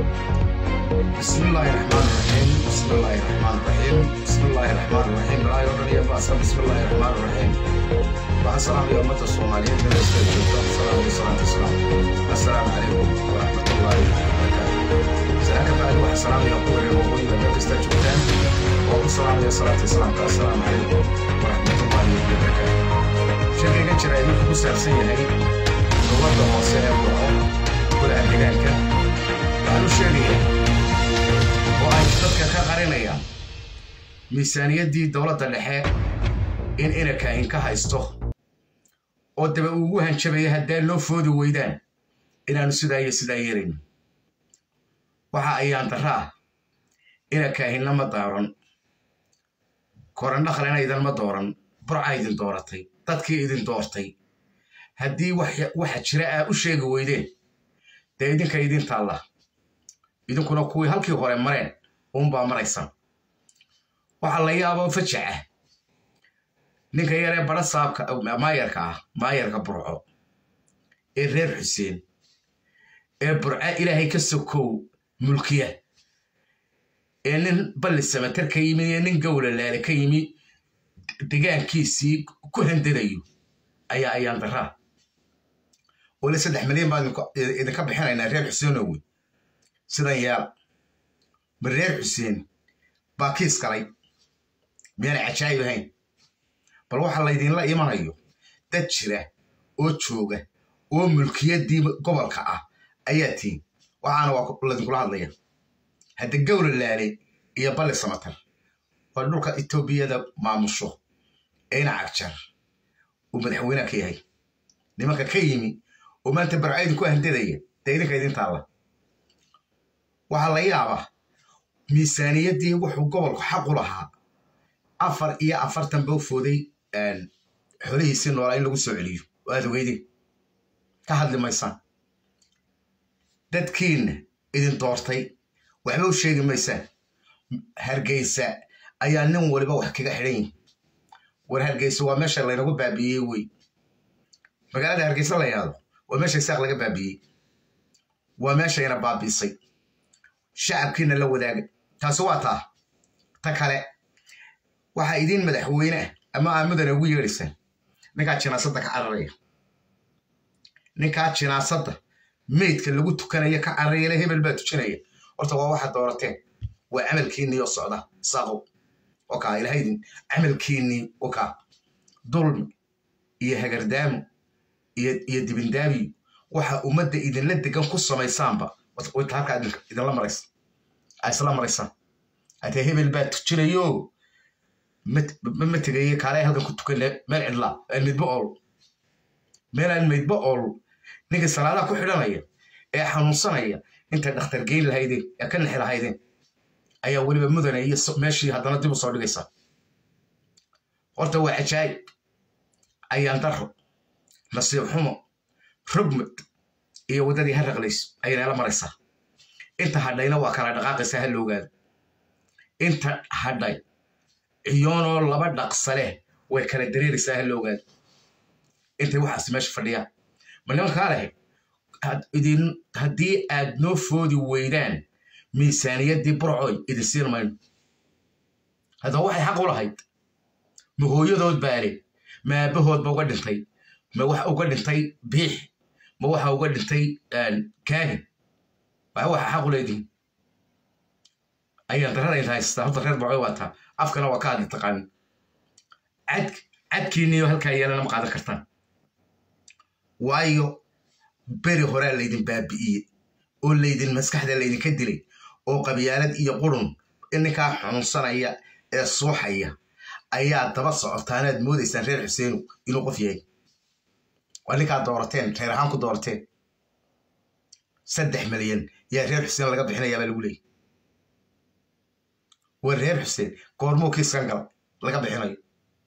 بسم الله الرحمن الرحيم بسم الله الرحمن الرحيم بسم الله الرحمن الرحيم لا يرد يا بأس بسم الله الرحمن الرحيم والسلام يا أمة الصوماليين من السلام والصلاة والسلام السلام عليكم ورحمة الله وبركاته سلام بعد واحد سلام يا أخوي الموضوع إذا تستجبتان والسلام يا صلاة السلام السلام عليكم ورحمة الله وبركاته شكرا جدا إنكم مسافسين هاي نورد موسيقى كل أهلك waxaan u sheegaya oo ay dadka ka qarinayaan miisaaniyaddii dowladda dhexe in inakaahin ka haysto oo daba ugu hanjabaya haddaan loo foodi weydaan inaannu sidaa iyo sidaa yeelayn waxa ayaan darra ah inakaahinna ma daaran korandhaqlena idinma dooran burca idin dooratay dadkii idin doortay haddii waxa jira aa u sheegi weydeen dee idinka idin taalla idinkuna kuwii halkii hore mareen uunbaa maraysaan waxaa la yaaboo fajac ah ninka yaree badha saabka maayarka ah maayarka burco ee reer xuseen ee burca ilaahay ka sokow mulkiya ee nin balli samatar ka yimi ee nin gowla laale ka yimi degaankiisii ku handadayo ayaa ayaan daraa wali saddex milyan baan idinka bixinaynaa reer xuseenowe sidan yaal ma reer xuseen baa kiis galay miyaana cajaayib ahayn bal waxa laydinla imanayo dad jira oo jooga oo mulkiyaddii gobolka ah ayaa tiin waxaana waa laydinkula hadlaya hadda gowla laale iyo balli samatar waa dhulka etoobiyada maamusho eena cagjar uu madaxweyneha ka yahay nimanka ka yimi oo maanta barca idinku handadaya dee idinka idin taalla waxaa la yaabaa miisaaniyaddii wuxuu gobolku xaq u lahaa afar iyo afartan bau fooday xolihiisii noolaa in lagu soo celiyo oo aad ogeydeen ka hadli maysaan dadkiinna idin doortay waxba u sheegi maysaan hargeysa ayaa nin waliba wax kaga xidhan yihin war hargeysa waa meesha laynagu baabiiyey wey magaalada hargeysa la yaado waa meesha isaaq laga baabiiyey waa meeshayna baabiisay shacabkiina la wadaaga taasi waa taa ta kale waxaa idiin madaxweyne ah ama aa mudane ugu yeedhaysaan ninkaa jinaasadda ka cararaya ninkaa jinaasadda meydka lagu tukanaya ka cararayale hebel baa tujinaya horta waa waxa doorateen waa camalkiinnii oo socda saaqow okaa ilahaydin camalkiinnii okaa dulmi iyo hagardaamo iyo dibindaabiyo waxa ummadda idinla degan ku samaysaanba wata halkaa idinla maraysa aa isla maraysaan haddee hebel baa tujinayo ma tegaye kaale halkan ku tukana meel cidlaa aan midba ool meel aan midba ool ninka salaadaha ku xidhanaya ee xanuunsanaya intay dhakhtar geyn lahaydeen ee ka nixi lahaydeen ayaa weliba mudane iyo meeshii haddana dib u soo dhigaysaa horta waa cajaayib ayaan daro nasiib xumo rogmad iyo waddadii ha raqlays ayayna maraysaa inta hadhayna waa kala dhaqaaqaysaa ha loogaado inta hadhay ciyoonoo laba dhaqsa leh way kala dareeraysaa ha loogaado intay waxaas meesha fadhiyaan ma nimankaa leh haddii aad noo foodi weydaan miisaaniyaddii burcoy idin siin mayno haddaba waxay xaq u lahayd ma hooyadood baale ma aabbahoodba uga dhintay ma waxa uga dhintay biix ma waxa uga dhintay kaahin waa waxa xaq u leedihin ayaan daradayn haystaa horta reer bocoy waa taa afkana waa ka hadli taqaanin cad cadkiinniyo halkaa yeelana ma qaadan kartaan waayo beri horaa laydin baabi'iyey oo laydin maskaxda laydinka dilay oo qabyaalad iyo qurun ninkaa xanuunsanaya ee suuxaya ayaa daba socotaanaad moodaysaan reer xuseenu inuu qof yahay waa ninkaa doorateen reer ahaan ku doorateen saddex milyan yaa reer xuseen laga bixinayaa baa lagu leeyay waa reer xuseen goormuu kiiskan gala laga bixinayo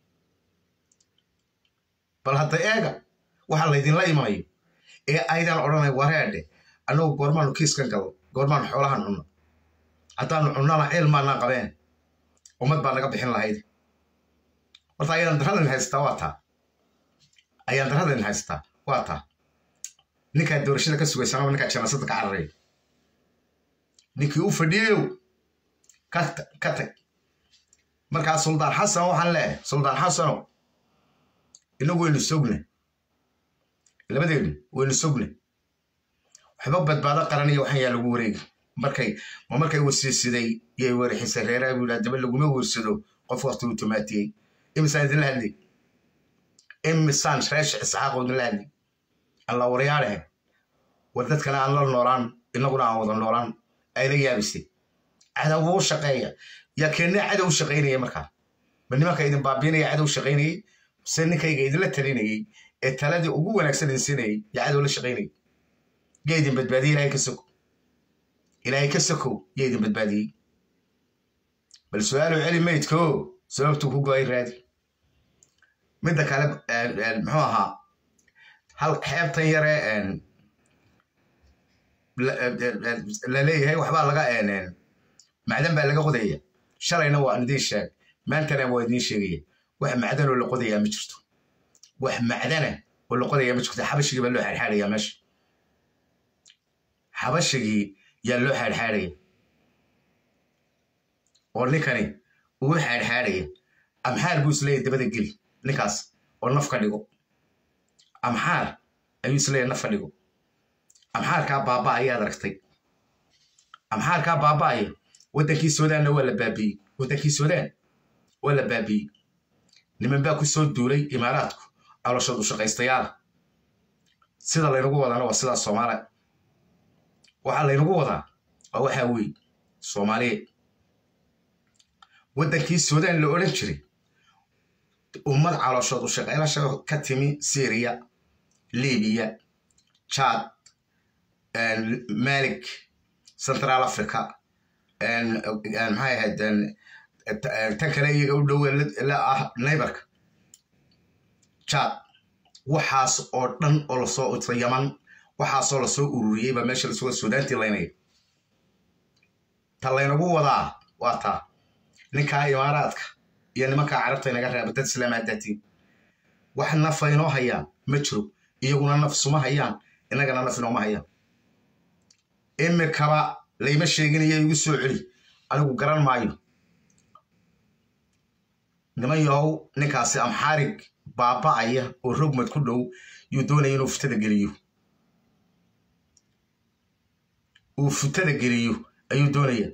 bal hadda eega waxaa laydinla imanayo ee aydaan odhanay wareedhe annagu goormaanu kiiskan galno goormaanu xoolahan cunno haddaanu cunnana ceel maanaan qabeen ummad baa naga bixin lahayd horta ayaan daradan haystaa waa taa ayaan daradan haystaa waa taa ninkaa doorashada ka sugaysanaba ninkaa janaasada ka cararaya ninkii u fadhiyeyow ka tag markaa suldaan xasan waxaan leeyahay suldaan xasanow inagu waynu sogna labadeenu waynu sogna waxba badbaado qaran iyo waxaan yaa lagu wareegi markay ma markay wasiisiday yay weerixisay reeraha buu yidhaha daba laguma weersado qof waqti uu tumaatiyey imisaan idinla hadlay imisaan reesh isxaaqoo idinla hadlay alla waryaalehe war dadkana aan la noolaan inaguna aan wada noolaan ayla yaabisay cadow buu u shaqeeya yaa keennee cadow u shaqaynaya markaa ma nimanka idin baabiinaya cadow shaqaynayey mise ninkayga idinla talinayey ee taladii ugu wanaagsan idin siinayay yaa cadow la shaqaynayay yaa idin badbaadiyey ilaahay ka soko ilaahay ka sokow yaa idin badbaadiyey bal su-aalow celi maydko sababtuu ku go-ay raadi midda kale muxuu ahaa hal xeebtan yare la leeyahay waxbaa laga macdan baa laga qodaya shalayna waa idiin sheeg maantana waa idiin sheegaya wax macdanoo la qodayaa ma jirto wax macdana oo la qodayaa ma jirto xabashigii baa loo xaadxaadaya meesha xabashigii yaa loo xaadxaadaya oo ninkani uu xaadxaadaya amxaar buu isleeyahy dabada geli ninkaas oo naf ka dhigo amxaar ayuu isleeyahy naf ka dhigo amxaarkaa baaba ayaad aragtay amxaarkaa baaba'aya waddankii suudaanna waa la baabiiyey waddankii suudaan waa la baabiiyey niman baa ku soo duulay imaaraadku calooshoodu shaqaystayaala sida laynagu wadaana waa sidaas soomaaliya waxaa laynagu wadaa waa waxaa weeye soomaaliyeed waddankii suudaan la odhan jiray ummad calooshoodu shaqaylasha ka timi syriya libiya jaad malik central africa maxay ahayd tan kale iyaga u dhowe la ah naybarka jaad waxaas oo dhan oo lasoo yaman waxaasoo lasoo ururiyey baa meesha lasoo suudaantii laynaya ta laynagu wadaa waa taa ninkaa imaaraadka iyo nimankaa carabta inaga reeba dad islaamaadaatiin wax nafa inoo hayaan ma jiro iyaguna naf suma hayaan innagana naf inooma hayaan imikaba layma sheeginayo igu soo celi anigu garan maayo niman yahow ninkaasi amxaarig baaba'aya oo rogmad ku dhow yuu doonaya inuu futada geliyo uu futada geliyo ayuu doonaya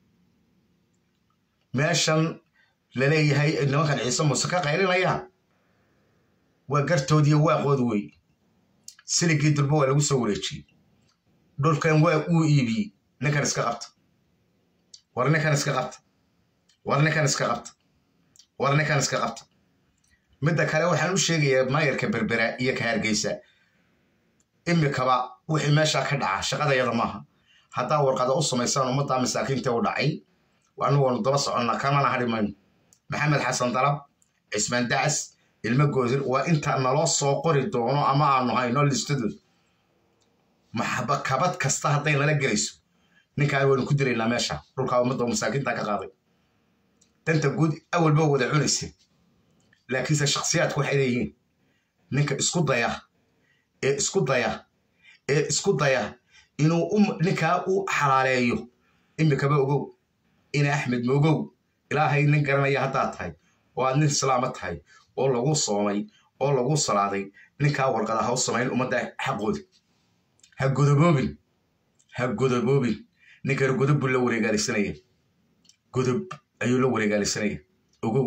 meeshan laleeyahay nimankan ciise muuse ka qaylinayaan waa gartoodiiyo waaqood wey siligii dulba waa lagu soo wareejiyey dhulkan waa uu iibiyey ninkan iska qabta war ninkan iska qabta war ninkan iska qabta war ninkan iska qabta midda kale waxaan u sheegayaa maayarka berbera iyo ka hargeysa imikaba wixii meeshaa ka dhaca shaqadayada maaha haddaa warqada u samaysaan ummaddaa masaakiinta u dhacay anu waanu daba soconnaa kamana hadhi mayno maxamed xasan dalab cismaan dacas ilmo goodir waa intaa naloo soo qori doono ama aanu hayno listadood maxba kabad kasta hadday nala gelayso ninkaan waynu ku diraynaa meesha dhulkaa ummadda masaakiinta ka qaaday danta guud awalba wada cunaysa laakiinse shakhsiyaadku waxay leeyihiin ninka isku daya ee isku daya ee isku daya inuu ninkaa u xalaaleeyo imikaba ogow ina axmed moogow ilaahay nin garanaya haddaad tahay oo aad nin islaama tahay oo lagu soomay oo lagu salaaday ninkaa warqada ha u samayn ummadda xaqooda ha godoboobin ha godoboobin ninkana godob buu la wareegaalisanaya godob ayuu la wareegaalisanaya ogow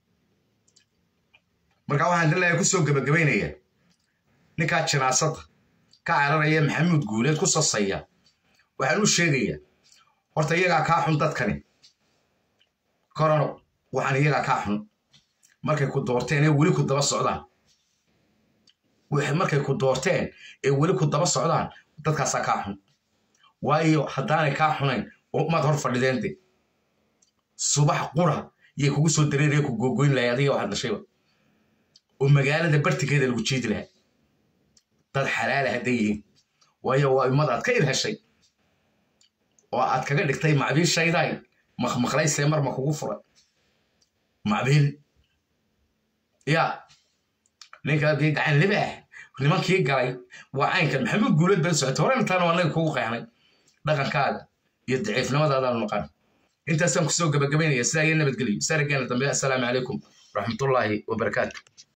marka waxaan dilayaa ku soo gebagabaynaya ninkaa jinaasada ka cararaya maxamuud guuleed ku sasaya waxaan u sheegayaa horta iyagaa kaa xun dadkani korono waxaan iyagaa kaa xun markay ku doorteen ee weli ku daba socdaan markay ku doorteen ee weli ku daba socdaan dadkaasaa kaa xun waayo haddaanay kaa xunayn maad hor fadhideen de subax qura yay kugu soo dareeraya ku googoyn lahay adiga waxaad dhashayba oo magaalada bartikeeda lagu jiidi lahaa dad xalaala hadday yihiin waayo waa ummad aad ka ilheshay oo aad kaga dhigtay macbiishayday makmaqlaysee marma kugu furay macbiil ya ninkaadii gacan libaah nimankii galay waa caynkan maxamuud guulad baa socotay hore intaan waa naga kugu qeexnay dhaqankaaga iyo daciifnimadaadaanu naqaan intaasaan kusoo gabagabaynaya sidaa iyo nabadgelyo sarageena dambe assalaamu calaykum waraxmatullaahi wabarakaatu